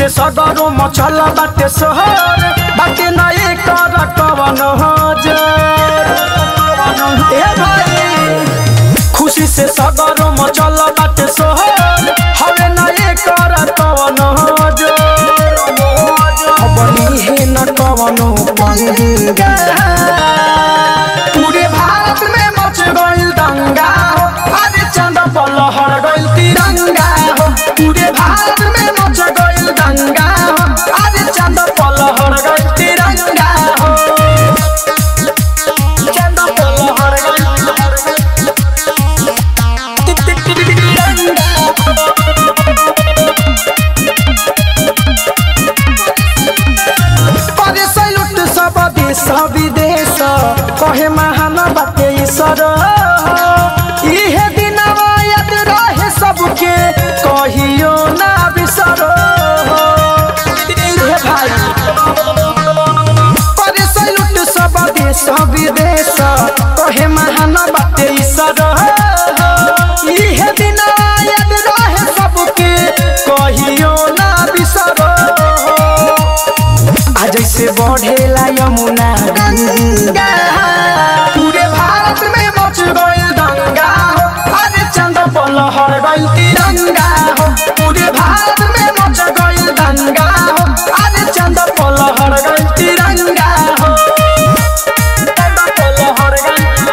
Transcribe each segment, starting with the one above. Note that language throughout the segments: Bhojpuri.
से सगरो मचल बाटे सोहर बाटे नए कर कवन हजर ए भाई खुशी से सगरो मचल बाटे सोहर हवे नए कर कवन हजर बनी है न कवनो पंगा पूरे भारत में मच गइल दंगा हो अरे चंद पलहर गइल तिरंगा हो पूरे भारत में मच गइल दंगा हो अरे चंद पलहर गइल तिरंगा हो चंद पलहर गइल ति- ति- ति- ति- तिरंगा करे सैलुट सब देश विदेश कहे महान बाटे ईश्वर इहे दिनवा याद रहे सबके कहियो ना बिसर हे भाई करे सैलुट सब देश विदेश कहे महान बाटे ईश्वर इहे दिनवा याद रहे सबके कहियो ना बिसर आ जैसे बढ़ेला यमुना गंगा पूरे भारत में मच गइल दंगा हो अरे चंद पलहर गइल तिरंगा हो पूरे भारत में मच गइल दंगा हो अरे चंद पलहर गइल तिरंगा हो चंद पलहर गइल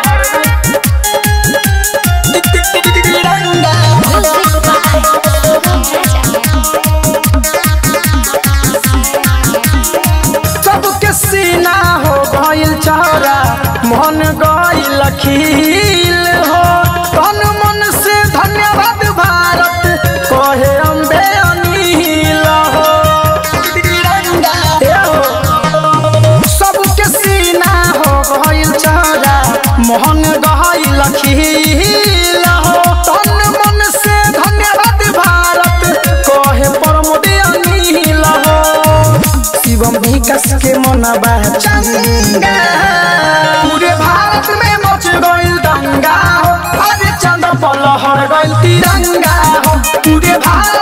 तिरंगा सबके सीना हो गइल चौरा मन गइल खील हो तन मन से धन्यवाद भारत कहे अम्बे अनिल हो ए हो सबके सीना हो गइल चौरा मोहन गइल खील हो तन मन से धन्यवाद भारत कहे परमोदे अनिल हो शिवम विकास के मनबा चंगा पूरे भारत में मच गइल दंगा हो अरे चंद पलहर गइल तिरंगा हो पूरे भारत